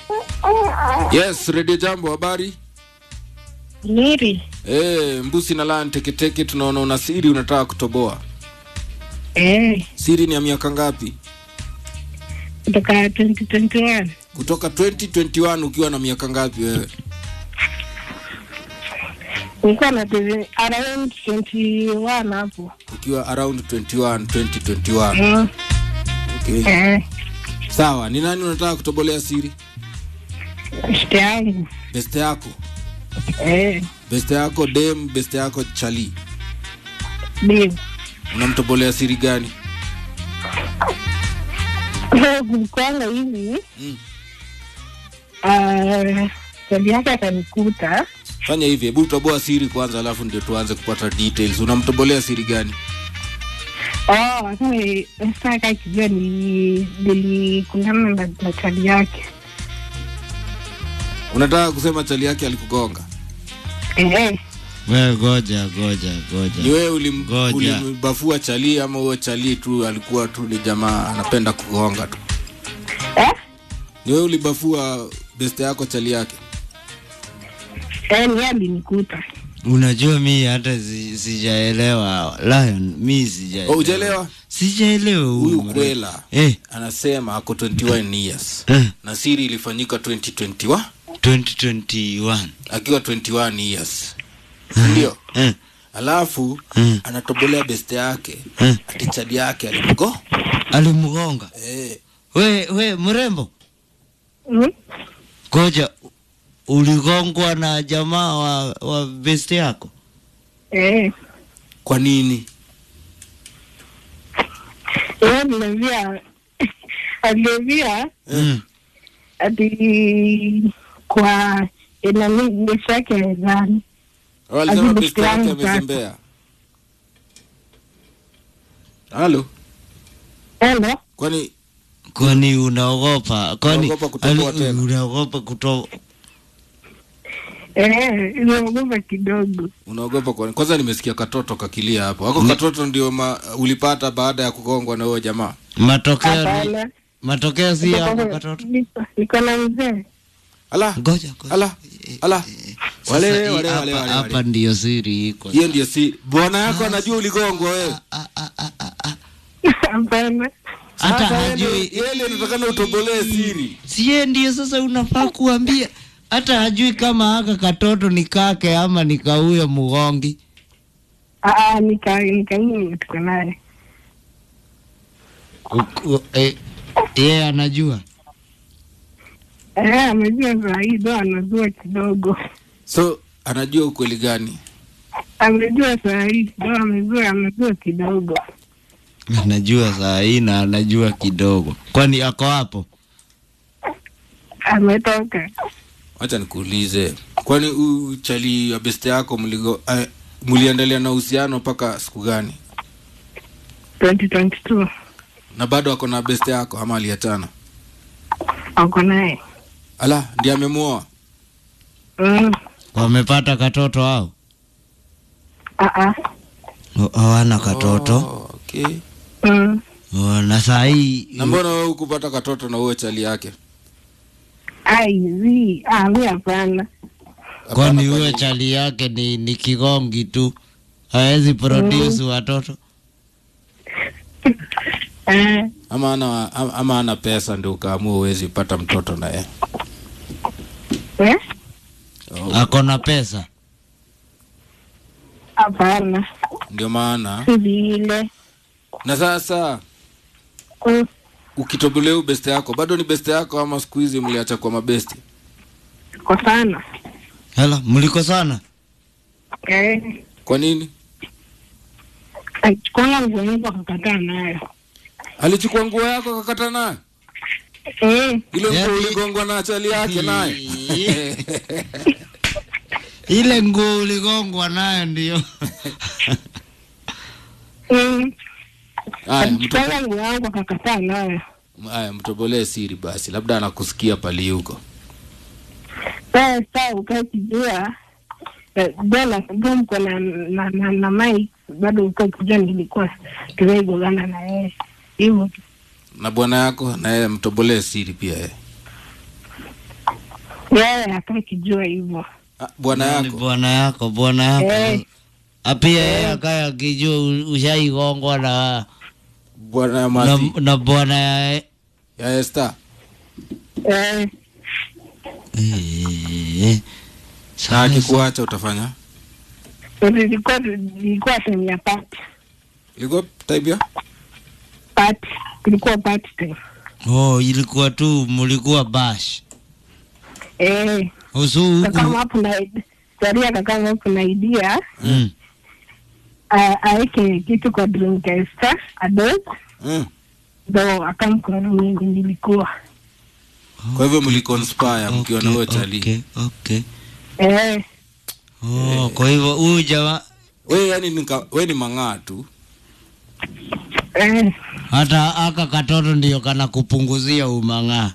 Yes, Radio Jambo, habari? Miri. Eh, mbusi na laa teketeke, tunaona una siri unataka kutoboa. Eh, Siri ni ya miaka ngapi? kutoka 2021. Kutoka 2021 ukiwa na miaka ngapi wewe? Nilikuwa na TV around 21 hapo. Ukiwa around 21, 2021. Mm. Okay. Eh, Sawa, ni nani unataka kutobolea siri? shite yangu. Beste yako. Eh, Beste yako dem, beste yako chali. babe. Unamtobolea siri gani? Kulikuwanga hivi. Mm. Ah, swali yake akanikuta. Fanya hivi, hebu toboa siri kwanza alafu ndio tuanze kupata details. Unamtobolea siri gani? Oh, sasa sasa kakijua ni nilikundana na na chali yake. Unataka kusema chali yake alikugonga? Eh, We goja goja Ni goja. wewe ulim, Ngoja. ulimbafua chali ama huyo chali tu alikuwa tu ni jamaa anapenda kugonga tu? eh, Ni wewe ulibafua beste yako chali yake? eh, ni alinikuta. Unajua mi hata si- sijaelewa Lion, mi sijaelewa. Oh, hujaelewa? Sijaelewa Huyu huyu mre- kwela Eh, anasema ako 21 years eh, na siri ilifanyika 2021 2021. akiwa 21 years, ndio Eh, alafu Mm. anatobolea beste yake eh. ati chali yake alimgo Alimgonga. eh, We we mrembo. Mm? Goja uligongwa na jamaa wa, wa best yako? Eh, kwa nini? yeye aliniambia aliniambia Mm. ati kwa inani ndesha yake mezani. Walisema Ajibu beste yake fulani sasa. amezembea. Halo, Hello? kwani Kwani unaogopa? Kwani Unaogopa kutoboa ali- tena? unaogopa kuto Eh, inaogopa kidogo. unaogopa kwa kwanza? Nimesikia katoto kakilia hapo. Wako katoto ndio ma, ulipata baada ya kugongwa na huyo jamaa? matokeo ni, Hapana. matokeo si hapo Niko- katoto. niko- Niko na mzee. Ala, Ngoja ngoja. ala, ala. Sasa Wale hii wale wale hapa- wale. hapa wale. ndiyo siri iko. Hiyo ndio si bwana yako anajua uligongwa wewe. Ah, ah, ah, ah, ah. Hapana. Hata Sasa yeye hajui ndio- yeye ndio anatakana utobolee siri. sie ndio sasa unafaa kuambia hata hajui kama haka katoto ni kake ama ni kauyo mgongi Ah, ah, nika nika mimi tuko naye. U- u- eh, yeye anajua Eh, amejua saa hii ndo anajua kidogo. So anajua ukweli gani? Amejua saa hii ndo amejua amejua kidogo. anajua saa hii na anajua kidogo kwani ako hapo Ametoka. Acha nikuulize, kwani huyu chali ya beste yako mligo uh, mliendelea na uhusiano mpaka siku gani? 2022. Na bado ako na beste yako ama aliachana? Ako naye. Ala, ndiye amemuoa. Mm. wamepata katoto au Ah, ah. hawana katoto Oh, okay. Mm. Oh, na saa hii Na mbona wewe hukupata katoto na huyo chali yake? Ai, zi. Ah, mi hapana. kwani Hapana, huyo kwani- chali yake ni, ni kigongi tu hawezi produce watoto Eh, ama ana ama- ama ana pesa ndio ukaamua uwezi pata mtoto na yeye. eh? Oh, ako na pesa Hapana. ndio maana Si vile. na sasa Mm. ukitobolea huyu beste yako bado ni beste yako ama siku hizi mliacha kwa mabesti? Kwa sana. hela mliko sana Eh. Kwa nini? Alichukua nguo yangu akakataa nayo. Alichukua nguo yako akakata naye? Eh. Ile nguo Yaani- uligongwa na chali yake naye? ile nguo uligongwa nayo ndio Mm. Haya, mtobo- Alichukua nguo yangu akakataa nayo. haya, mtobolee siri basi, labda anakusikia pali huko. Sasa sasa ukakijua jana ndo mko na na, na, na Mike bado ukakijua nilikuwa tumeigogana na yeye hivyo tu. Na bwana yako na yeye mtobolee siri pia yeye. yeye akakijua hivyo Ah, bwana Ni yako bwana yako bwana yako Eh. Ah, pia yeye akaya akijua u- ushaigongwa na bwana ya na, mati na bwana ya ya Esther eh, Eh, na sasa- akikuacha utafanya ilikuwa ilikuwa sehemu ya party ilikuwa type ya party ilikuwa party time Oh, ilikuwa tu mulikuwa bash eh usu kakama huku hapo na Saria kakama hapo na idea mm. a- aweke kitu kwa drink ya Esther adult mm. ndo akamkora mimi nilikuwa kwa hivyo mliconspire mkiwa na huyo chali okay, okay. eh Oh, kwa hivyo huyu jamaa we yani nika, we ni mang'aa tu eh hata aka katoto ndio kana kupunguzia umang'aa.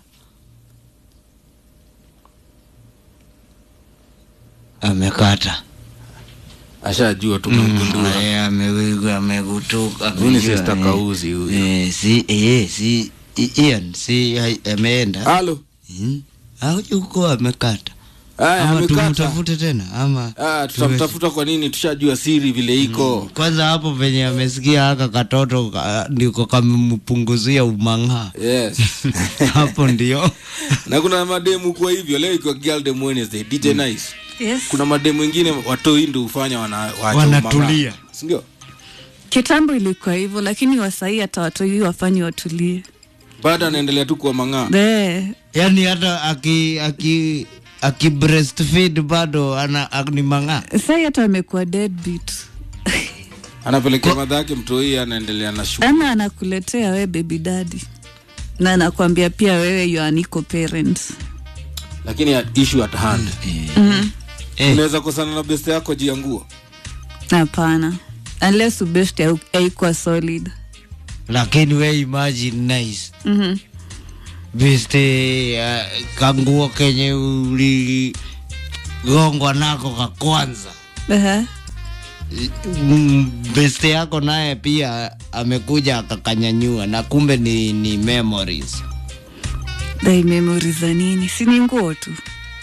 Amekata ashajua tumemgundua Eh, amewigwa amekutuka. Huyu ni amejua, sister eh. Kauzi huyu. Eh, si eh, si I- Ian si hai- ameenda. halo Hmm? Au yuko amekata. aya Ama amekata tumtafute tena ama Ah, tutamtafuta kwa nini tushajua siri vile iko kwanza hapo venye amesikia haka katoto ka- ndiko kamempunguzia umang'aa yes hapo ndio na kuna mademu kwa hivyo leo ikiwa girl dem wednesday dj nice Yes. kuna mademu wengine watoi ndo hufanya wana, waacha Wanatulia. umang'aa. Si ndio Kitambo ilikuwa hivyo, lakini wasahii hata watoi wafanyi watulie. bado anaendelea tu kuwa mang'aa Eh, yani hata aki aki aki breastfeed bado ana a- ni mang'aa sai hata amekuwa deadbeat. anapelekea madha yake mtoi anaendelea na shughuli ama anakuletea we baby daddy na anakuambia pia wewe you are an equal parent. lakini at- issue at hand Eh. unaweza kosana na best yako juu ya nguo Hapana, unless ubest haikuwa solid. lakini we imagine nice Mhm. beste uh, kanguo kenye uligongwa nako ka kwanza Aha. Mm, beste yako naye pia amekuja akakanyanyua na kumbe ni, ni memories Dai memory za nini? Si ni nguo tu.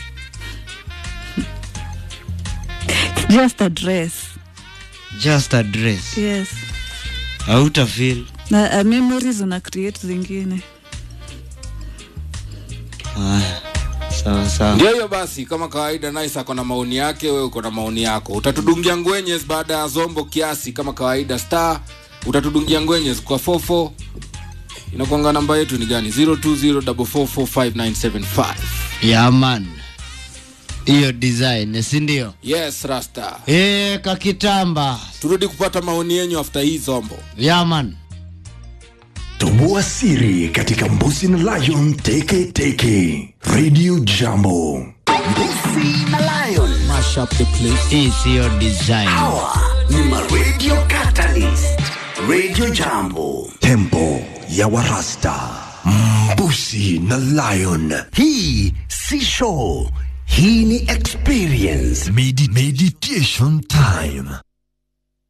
It's just a dress. just a dress Yes. hauta feel Na uh, memories una create zingine. Haya, sawa sawa ndio hiyo basi kama kawaida nice ako na maoni yake wewe uko na maoni yako utatudungia ngwenyes baada ya zombo kiasi kama kawaida star utatudungia ngwenyes kwa 44 inakwanga namba yetu ni gani 0204445975 yaman hiyo design si ndio yes rasta e, kakitamba turudi kupata maoni yenyu after hii zombo yaman Toboa siri katika Mbusi na Lion Teke Teke Radio Jambo. Mbusi na Lion mash up the place hii siyo design hawa ni ma Radio Catalyst. Radio Jambo, tempo ya Warasta. Mbusi na Lion, hii si show, hii ni experience. Medi meditation time.